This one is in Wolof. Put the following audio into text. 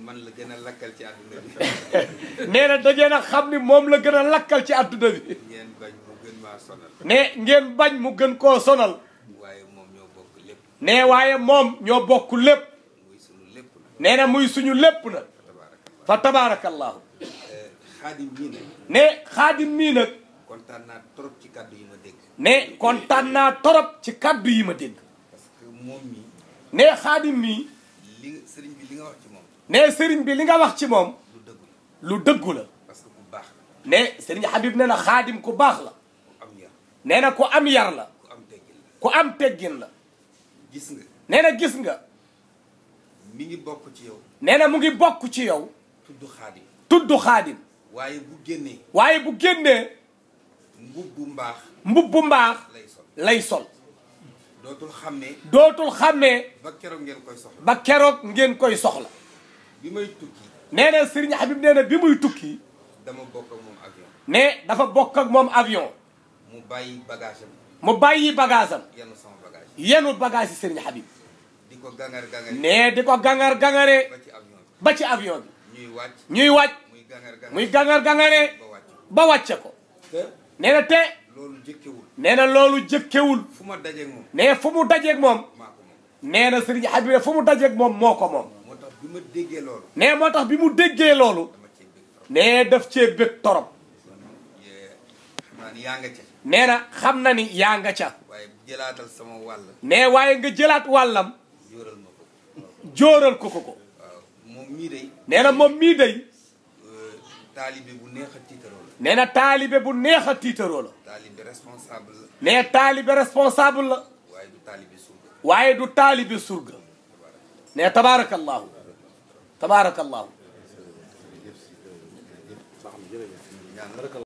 man la gën a lakkal ci àdduna bi nee na da ngeen a xam ni moom la gën a lakkal ci àdduna bi ngeen bañ mu gën maa sonal ne ngeen bañ mu gën koo sonal waaye moom ñoo bokk lépp ne waaye moom ñoo bokk lépp muy sunu lépp nag nee na muy suñu lépp na tabaarakallah fa tabaarakallahu xaadim ñii nag ne xaadim mii nag kontaan naa trop ci kàddu yi ma dégg ne kontaan naa torop ci kaddu yi ma dégg parce que moom mi ne xaadim mii li nga sëriñ bi li nga wax ci moom ne sëriñ bi li nga wax ci moom lu dëggu lu dëggu la parce que ku baax la ne sëriñ Habib nee na xaadim ku baax la ku am yar nee na ku am yar la ku am teggin la ku am teggin la gis nga nee na gis nga mi ngi bokk ci yow nee na mu ngi bokk ci yow tudd xaadim tudd xaadim waaye bu génnee waaye bu génnee mbubbu mbaax mbubbu mbaax lay sol lay sol dootul xam ne dootul xàmmee ba keroog ngeen koy soxla ba keroog ngeen koy soxla bi may tukki nee na sëriñ Habib nee na bi muy tukki dama bokk ak moom avion ne dafa bokk ak moom avion mu bàyyi bagage am mu bàyyi bagage am yenn sama bagage yenu bagage yi sëriñ Habib di ko gangar gangar ne di ko gangar gangaree ba ci avion ba ci avion bi bi ñuy wàcc ñuy wàcc muy gangar gangar muy gangar gangaree ba wàcc ba wàcce ko te nee na te loolu jëkkewul nee na loolu jëkkewul fu ma dajeeg moom ne fu mu dajeeg moom maa ko moom nee na sëriñ Habib ne fu mu dajeeg moom moo ko moom moo tax bi ma déggee loolu ne moo tax bi mu déggee loolu dama cee bëgg trop ne daf cee bëgg torop yee xam naa ni yaa nga ca nee na xam na ni yaa nga ca waaye jëlaatal sama wàll ne waaye nga jëlaat wàllam jóoral ma ko jóoral ko ko ko waaw moom mii day nee na moom mii day taalibe bu neex a tiitaroo la nee na taalibe bu neex a tiitaroo la taalibe responsable la ne taalibe responsable la waaye du taalibe surga waaye du taalibe surga ne tabaarakallahu tabaarakallahu